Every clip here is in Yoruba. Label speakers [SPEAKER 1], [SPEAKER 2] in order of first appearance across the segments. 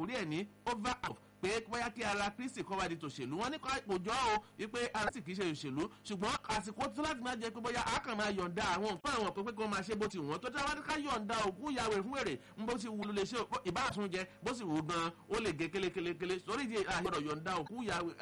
[SPEAKER 1] àkórí ẹ̀ ní over out pé bóyá kí ara kristi kọ́ wá di tòṣèlú wọn ní kò jọ o wípé ara sì kì í ṣe òṣèlú ṣùgbọ́n àsìkò tó láti máa jẹ pé bóyá a kàn máa yọ̀ǹda àwọn nǹkan àwọn pé pé kí wọ́n máa ṣe bó ti wọ́n tó dáwọ́ ká yọ̀ǹda òkú ìyàwó fún èrè ń bó ti wù ló lè ṣe ìbáàtún jẹ bó sì wù gan ó lè gé kélékélé sórí ìdí àgbọ̀dọ̀ yọ̀ǹda òkú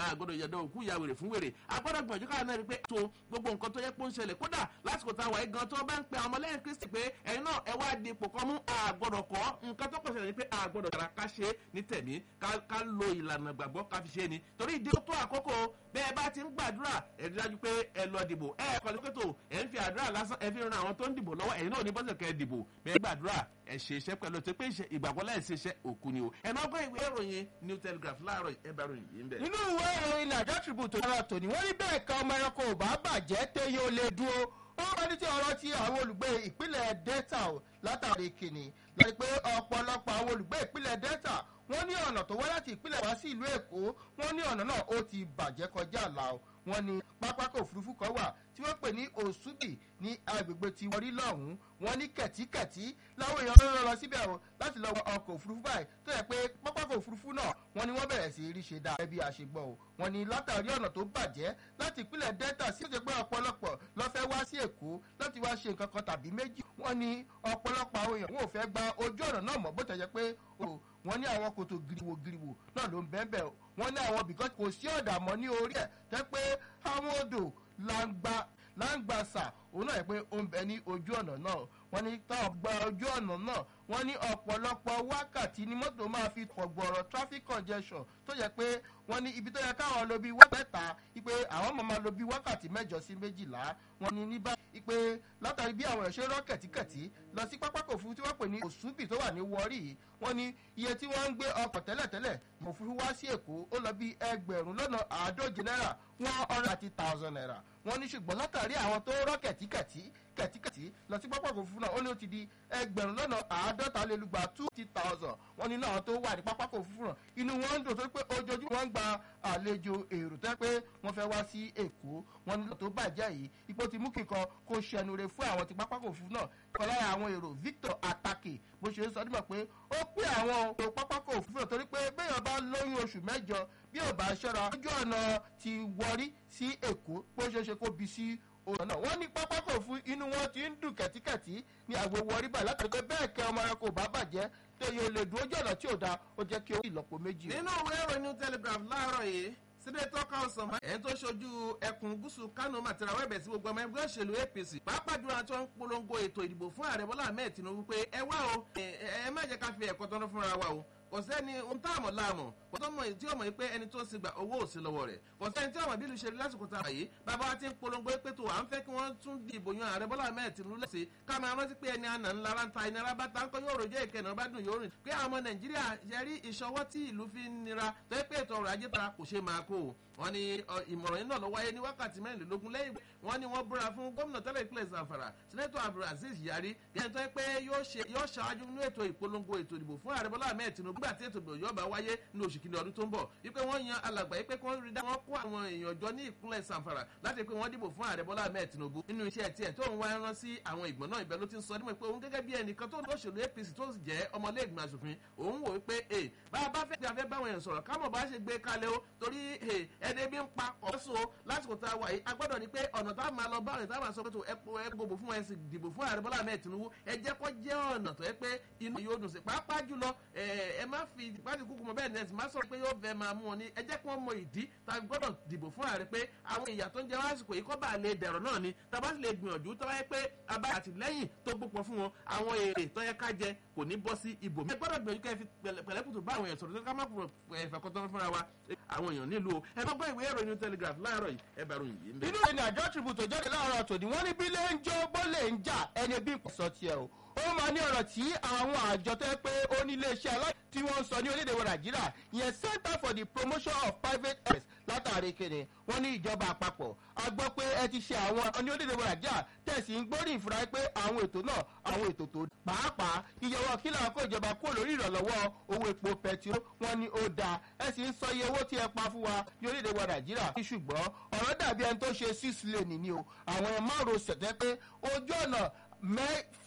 [SPEAKER 1] ìyàwó rẹ̀ fún wèrè agbọ́dọ̀ gbọ̀njú káà náà rí pé tó gbogbo nǹkan tó yẹ pé ó ń ṣẹlẹ̀ kódà lásìkò táwa yìí gan tó bá ń pe àwọn ọmọlẹ́yìn kristi pé ẹ̀yin náà ẹ wá di ipò kan mú àgbọ̀dọ̀ kọ́ nǹkan tó kọ̀ ṣẹlẹ̀ ni pé àgbọ̀dọ̀ yàrá ká ṣe ní tẹ̀mí ká lo ìlànà gbàgbọ́ ká fi ṣe ni torí ìdí tó àkókò bẹ́ẹ̀ bá ti ń gbàdúrà ẹ dájú pé ẹ lọ dìbò ẹ kọ́ ní pẹ́tò ẹ ń fi àdúrà lásán ẹ fi ran àwọn tó ń dìbò lọ́wọ́ ẹ̀yin náà ní bọ́sẹ̀ kẹ́ ẹ dìbò bẹ́ẹ̀ gbàdúrà ẹ ṣe iṣẹ́ pẹ̀lú tó pé ìgbàgbọ́ láì ṣe iṣẹ́ òkú ni o ẹ máa gbọ́ ìwé ìròyìn new telegraph láàárọ̀ ẹ bá ròyìn yìí ń bẹ̀.
[SPEAKER 2] nínú ìwé ìròyìn nàìjíríà tribune tó yára tòní wọ́n ní bẹ́ẹ̀ kan ọmọ ẹranko ò bá bàjẹ́ téye ó lè dúró ó wọ́n ní tí ọ̀rọ̀ ti àwọn olùgbé ìpínlẹ̀ delta látàrí kìnnì lọ́ni pé ọ̀pọ̀lọpọ̀ àwọn olùgbé ìpínlẹ̀ delta wọ́n ní ọ̀nà tó wá láti ìpínlẹ̀ wá sí ìlú èkó wọ́n ní ọ̀nà náà ó ti bàjẹ́ kọjá àlà o wọ́n ní pápákọ̀ òfurufú kan wà tí wọ́n pè ní òṣùbì ní agbègbè tí wọ́n rí lọ́hùn-ún wọ́n ní kẹ̀tíkẹ̀tí láwọn èèyàn ló lọ síbẹ̀ o láti lọ wọ ọkọ̀ òfurufú báyìí tó yẹ pé pápákọ̀ òfurufú náà wọ́n ní wọ́n bẹ̀rẹ̀ sí rí ṣe dáa ẹbí àṣegbọ́ o wọ́n ní látàrí ọ̀nà tó bàjẹ́ láti ìpínlẹ̀ delta sí ọ̀sẹ̀ pé ọ̀pọ̀lọpọ̀ lọ fẹ́ wá sí èkó láti wá ṣe nǹkan kan tàbí méjì wọ́n ní ọ̀pọ̀lọpọ̀ àwọn èèyàn wọn ò fẹ́ gba ojú ọ̀nà náà mọ́ bó tẹ̀ jẹ́ pé wọ́n ní àwọn kòtò giriwo giriwo náà ló ń bẹ́ẹ̀ bẹ́ẹ̀ wọ́n ní àwọn bìkọ́ kò sí ọ̀dà mọ́ ní orí ẹ̀ tẹ́ pé àwọn odò langba langbasa òun náà yẹ pé ó ń bẹ ní ojú ọ̀nà náà wọ́n ní táwọn gba ojú ọ̀nà náà wọ́n ní ọ̀pọ̀lọpọ̀ wákàtí ni mọ́tò máa fi pọ̀gbọ̀rọ̀ traffic congestion tó yẹ pé wọ́n ní ibi tó yẹ káwọn lo bí wákàtà ipe àwọn máa lo bí wákàtí mẹ́jọ sí méjìlá wọ́n ní ní báyìí ipe látàrí bí àwọn ẹ̀ṣẹ́ rọ́ kẹ̀tíkẹ̀tí lọ sí pápákọ̀ òfurufú tí wọ́n pè ní òṣùbì tó wà ní wọ́rí wọ́n ní iye tí wọ́n ń gbé ọkọ̀ tẹ́lẹ̀tẹ́lẹ̀ òfurufú wá sí èkó ó lọ bí ẹgbẹ̀rún lọ́nà àádóje náírà one hundred thirty thousand naira wọ́n ní ṣùgbọ́n látàrí àwọn tó rọ́ kẹ̀tíkẹ̀tí kẹ̀tíkẹ̀tí lọ sí pápákọ̀ òfurufú náà ó ní ó ti di ẹgbẹ̀rún lọ́nà àádọ́ta lé lùgbà two fifty thousand wọ́n ní náà tó wà ní pápákọ̀ òfurufú náà inú wọn ń dùn tó pé ojoojúmọ́ wọn ń gba àlejò èrò tẹ́ pé wọ́n fẹ́ wá sí èkó wọ́n ní tó bàjẹ́ yìí ipò ti mú kíkan kó ṣẹnure fún àwọn ti pápákọ̀ òfurufú náà kọ́ lára àwọn èrò victor atake bó ṣe ń sọ nígbà pé ó pé àwọn èrò pápákọ̀ òfurufú náà torí pé béèyàn bá lóyún oṣù mẹ́jọ bí ò bá ṣọ́ra ojú ọ̀nà ti wọrí sí èkó bó ṣe ṣe kó bi sí ọ̀nà náà wọ́n ní pápákọ̀ fún inú wọn ti ń dùn kẹ̀tíkẹ̀tí ní àgbo wọrí báyìí látàrí pé bẹ́ẹ̀ kẹ́ ọmọ ẹranko bá bàjẹ́ téye lè dúró jẹ́ ọ̀nà tí ò da ó jẹ́ kí ó ìlọ́po méjì.
[SPEAKER 1] nínú ìwé ìròyìn new telegraph láàárọ̀ yìí sínétọ́ káwọ́sán ẹ̀ tó ṣojú ẹkùn gúúsù kánò màtìrà wẹ́bẹ̀ sí gbogbo ọmọ ẹgbẹ́ òṣèlú apc pàápàá jùlọ àti wọn ń polongo ètò ìdìbò fún ààrẹ bọ́lá ahmed tinubu pé ẹ wá o ẹ má jẹ́ ká fi ẹ̀kọ́ tọ́nu fúnra wa o kò sẹ́ni ohun tá a mọ̀ láàmọ̀ kò tó mọ̀ tí ó mọ̀ pé ẹni tó ń sigba owó ò sí lọ́wọ́ rẹ̀ kò sẹ́ni tí ó mọ̀ bí ìlú ṣe rí lásìkò tá a wà yìí bàbá wa ti ń polongo pé tó à ń fẹ́ kí wọ́n tún di ìbò yan ààrẹ bọ́lá ahmed tinubu lẹ́sẹ̀ ká máa rántí pé ẹni àná ńlá ra ń ta ìnira bá ta ń kọ́ yóò rojọ́ ìkẹyìn ọba dùn yóò rìn pé àwọn ọmọ nàìjíríà ṣe rí ìṣọwọ́ tí ìlú fi ń nira tó yẹ pé ètò ọrọ̀ ajé tara kò ṣe máa kó o wọ́n ní ìmọ̀ràn yìí náà lọ wáyé ní wákàtí mẹ́rìnlélógún lẹ́yìn wọ́n ní wọ́n búra fún gómìnà tẹ́lẹ̀ ìpínlẹ̀ zamfara sẹ́nẹ́tọ̀ abdulaziz yari gẹ́gẹ́ tó yẹ pé yóò ṣáájú nínú ètò ìpolongo ètò ìdìbò fún ààrẹ bọ́lá ahmed tinubu nígbà tí ètò ìdìbò yóò bá wáyé ní oṣù kìíní ọdún tó ń bọ̀ wípé wọ́n yan alàgbà yìí pé kí wọ́n rí dá wọn kó àwọn èèyàn jọ ní ìpínlẹ̀ zamfara láti pé wọ́n dìbò fún ààrẹ bọ́lá ahmed tinubu nínú iṣẹ́ tiẹ̀ tó ń wá rán sí àwọn ìgbọ̀n náà ibẹ̀ ló ti ń sọ nímọ̀ pé òun gẹ́gẹ́ bí ẹnìkan tó ń lọ́ṣèlú apc tó sì jẹ́ ọmọlé ìgbìmọ̀ asòfin òun wò wípé ẹ bá a bá fẹ́ gbé afẹ́ báwọn èèyàn sọ̀rọ̀ kámọ̀ bá ṣe gbé kalẹ̀ o torí ẹni bí ń pa ọ̀ṣọ́ lásìkò tá a wà yìí a gbọ́dọ̀ ní pé ọ̀nà tá a máa lọ bá ọ̀nà tá a máa sọ pé tó ẹ gbogbo fún ẹ sì dìbò fún ààrẹ bọ́lá ahmed tinubu ẹ jẹ́ kó jẹ́ ọ̀nà tó yẹ pé inú yóò dùn sí pàápàá jùlọ ẹ má fi ìpàdé kúkú mọ bẹ́ẹ̀ nẹ́ẹ̀sì má sọ pé yóò fẹ́ máa mú wọn ní ẹ jẹ́ kí wọ́n mọ ìdí tàbí gbọ́dọ̀ dìbò fún ààrẹ pé àwọn ìyà tó ń jẹ lásìkò yìí kọ́ bá lè dẹ̀rọ̀ náà ni tàbá sì lè gbìyànjú tó wáyé pé abá àtìlẹ́yìn tó gbópọn fún wọn àwọn èrè tó yẹ ká jẹ kò ní bọ́ sí ibò mi. ẹ gbọ́dọ̀ gbìyànjú kẹ́ fi pẹ̀lẹ́kùtù bá àwọn èèyàn sọ̀rọ̀ ká má fẹ̀kọ́tọ́ fúnra wa àwọn èèyàn nílùú o ẹ bá gbọ́ ìwé ìròyìn telegraph láàárọ̀ yìí ẹ bá ròyìn yìí.
[SPEAKER 2] nínú ìrìn àjọ tribute tó jáde láàárọ̀ tòní wọ́n ní bí lè ń jó bó lè ń jà ẹni bí kò sọ tiẹ̀ o ó máa ní ọ̀rọ̀ tí àwọn àjọ tó yẹ pé ó ní iléeṣẹ́ aláì tí wọ́n ń sọ ní orílẹ̀-èdè wa nàìjíríà ìyẹn center for the promotion of private health látàrí kéde wọ́n ní ìjọba àpapọ̀ a gbọ́ pé ẹ ti ṣe àwọn ní orílẹ̀-èdè wa nàìjíríà tẹ̀sí ń gbórí ìfura pé àwọn ètò náà àwọn ètò tó pàápàá ìyẹ̀wò kí làwọn kó ìjọba kúrò lórí ìrànlọ́wọ́ owó epo pẹtiró wọ́n ní ó dáa ẹ sì ń sọ iye owó tí ẹ pa fún wa ní orílẹ̀-èdè wa nàìjíríà ṣùgbọ́n ọ̀rọ̀ dàbí ẹni tó ṣe six lane ni o àwọn márùn-ún ṣẹ̀tẹ́ pé ojú ọ̀nà mẹ́fà